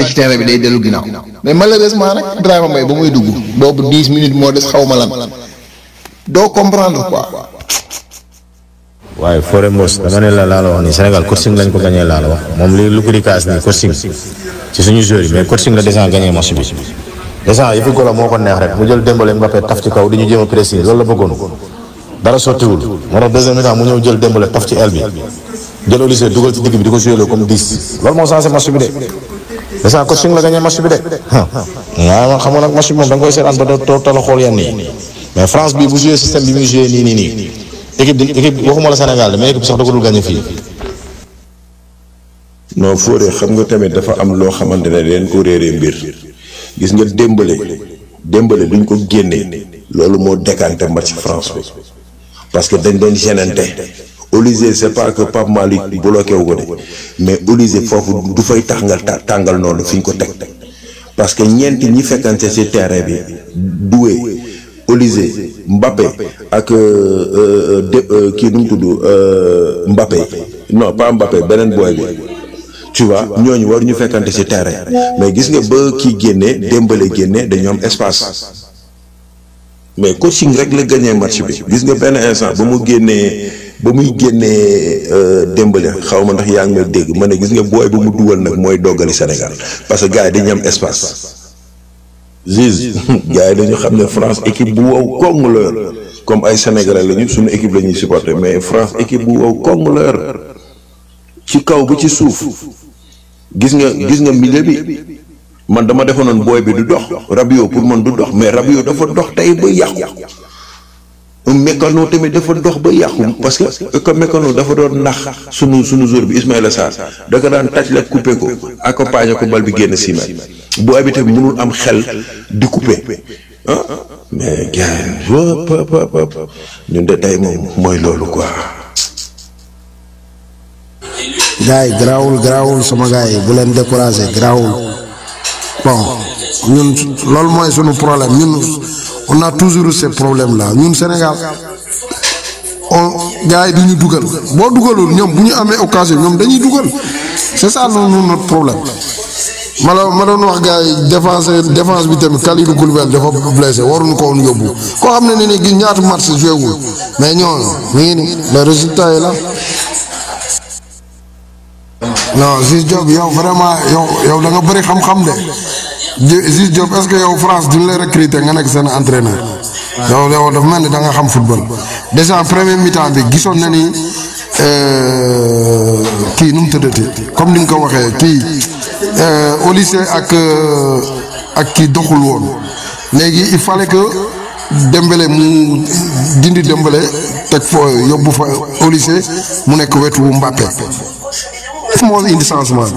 ci terrain bi day dellu ginnaaw mais malheureusement nag Ibrahima Mbaye ba muy dugg boobu dix minutes moo des xaw ma lan doo comprendre quoi. waaye Fodé Mbos dama ne la laa la wax ni Sénégal coaching lañ ko gagné laa la wax moom li lu ko di kaas nii coaching ci suñu joueur yi mais coaching la déjà gagné match bi déjà yëfi golo moo ko neex rek mu jël Dembélé Mbappé taf ci kaw di ñu jéem a pressing loolu la bëggoon dara sottiwul moo tax deuxième mi-temps mu ñëw jël Dembélé taf ci aile bi jël Olise dugal ci digg bi di ko joué comme 10 loolu moo changé match bi de déjà coaching la gagné match bi de waaw man xam nga nag match bi moom da nga koy seetaan ba doo tala xool yenn yi mais France bi bu joué système bi muy joué nii nii nii équipe di équipe waxuma la Sénégal de mais équipe sax da ko dul gagné fii. non Fodé xam nga tamit dafa am loo xamante ne leen ko réeree mbir gis nga Dembélé Dembélé duñ ko génnee loolu moo décanté match France bi parce que dañ doon gênante Olise c'est pas que Pape Malick bloqué wu ko de mais Olise foofu du fay tàngal tàngal noonu fi ñu ko teg parce que ñeenti ñi fekkante ci terrain bi Doué Olise Mbappé ak de kii nu mu tudd Mbappé non pas Mbappé beneen booy bi tu vois ñooñu war ñu fekkante ci terrain mais gis nga ba kii génnee Dembélé génne dañoo am espace mais coaching rek la gagné match bi gis nga benn instant ba mu génnee ba muy génnee Dembélé xaw ma ndax yaa ngi may dégg ma ne gis nga booy ba mu dugal nag mooy doggali Sénégal parce que gars yi dañu am espace. Ziz gars yi dañu xam ne France équipe bu wow koŋŋ la yor comme ay sénégalais lañu suñu équipe la ñuy supporter mais France équipe bu wow koŋŋ la yor ci kaw bi ci suuf gis nga gis nga milieu bi man dama defoon booy bi du dox Rabiot pour man du dox mais Rabiot dafa dox tey ba yàqu Mécano tamit dafa dox ba yàqu parce que comme Mécano dafa doon nax sunu sunu joueur bi Ismaïla Sarr da ko daan taj la coupé ko accompagné ko bal bi génn six mètres booy bi tamit mënul am xel di coupé ah mais gars ñun de tey moom mooy loolu quoi. gars yi garaawul garaawul sama gars yi bu leen découragé garaawul bon ñun loolu mooy sunu problème ñun on a toujours ce problème là ñun Sénégal on gars yi du ñu dugal boo dugalul ñoom bu ñu amee occasion ñoom dañuy dugal c'est ça noonu notre problème. ma la ma doon wax gars yi défense défense bi tamit Kalidou Koulibaly dafa blessé waruñu ko woon yóbbu koo xam ne ni gis ñaata match joué wul mais ñooñu mi ngi ni le résultat yi la. non Ziz Diop yow vraiment yow yow da nga bëri xam-xam de Ziz Diop est-ce que yow France duñ lay recruter nga nekk seen entraîneur. yow yow dafa mel ni da nga xam football. déjà premier mi-temps bi gisoon na ni kii nu mu tëddati comme ni nga ko waxee kii au lycée ak ak kii doxul woon léegi il fallait que Dembélé mu dindi Dembélé teg fa yóbbu fa au lycée mu nekk wetu Mbappé. moo indi changement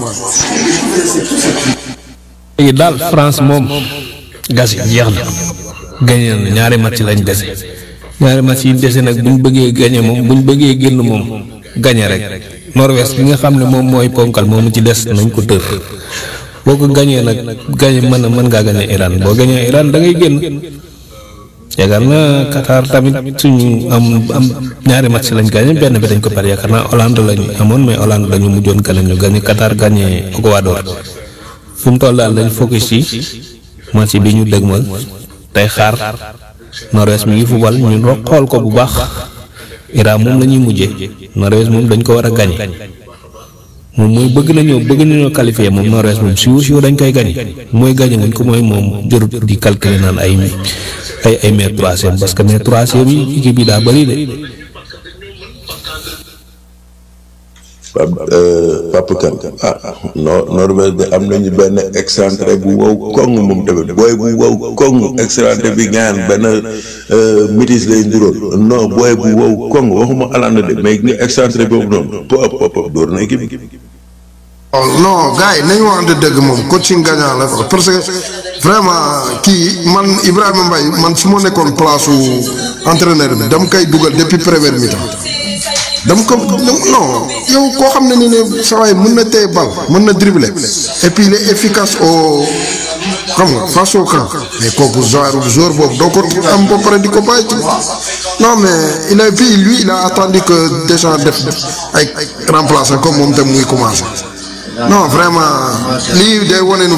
léegi daal France moom gas yi jeex na gagné na ñaari match lañ dese ñaari match yi dese nag buñ bëggee gagné moom buñ bëggee génn moom gagné rek Norvège bi nga xam ne moom mooy ponkal moomu ci des nañ ko tër boo ko gagné nag gagné mën na mën ngaa gagné Iran boo gagné Iran da ngay génn yaakaar naa Qatar tamit suñu am am ñaari match lañ gagné benn bi dañ ko pare yaakaar naa Hollande lañ amoon mais Hollande dañu mujjoon kanam ñu gagné Qatar gagné Ecuador fu mu toll daal dañ focus ci match bi ñu dëgmal tey xaar Norvège mi ngi fubal ñu xool ko bu baax Iran moom la ñuy mujjee Norvège moom dañ ko war a gagné moom mooy bëgg nañoo bëgg nañoo qualifié moom Norvège moom siw siw dañ koy gagné mooy gagné wuñ ko mooy moom jërut di calculer naan ay ay ay mais troisième parce que mais troisième yi équipe yi daa bëri de. Pape Pape Kane ah non Norvège de am nañu benn excentré bu wow koŋŋ moom tamit booy bu wow koŋŋ excentré bi gaan benn métis lay nduróon non booy bu wow koŋŋ waxuma Hollande de mais ni excentré boobu noonu pop pop pop door na équipe non gars yi nañu waxante dëgg moom coaching gagnant la parce que vraiment kii man Ibrahima Mbaye man su ma nekkoon place su entraîneur bi dama koy dugal depuis première mi-temps dama ko non yow koo xam ne ni ne saa waay mën na téye bal mën na dribbler et puis il est efficace au xam nga face au camp mais kooku genre joueur boobu doo ko am ba pare di ko bàyyi ci non mais il a puis lui il a attendu que déjà def ay remplaçant comme moom tam muy commencé non vraiment lii day wane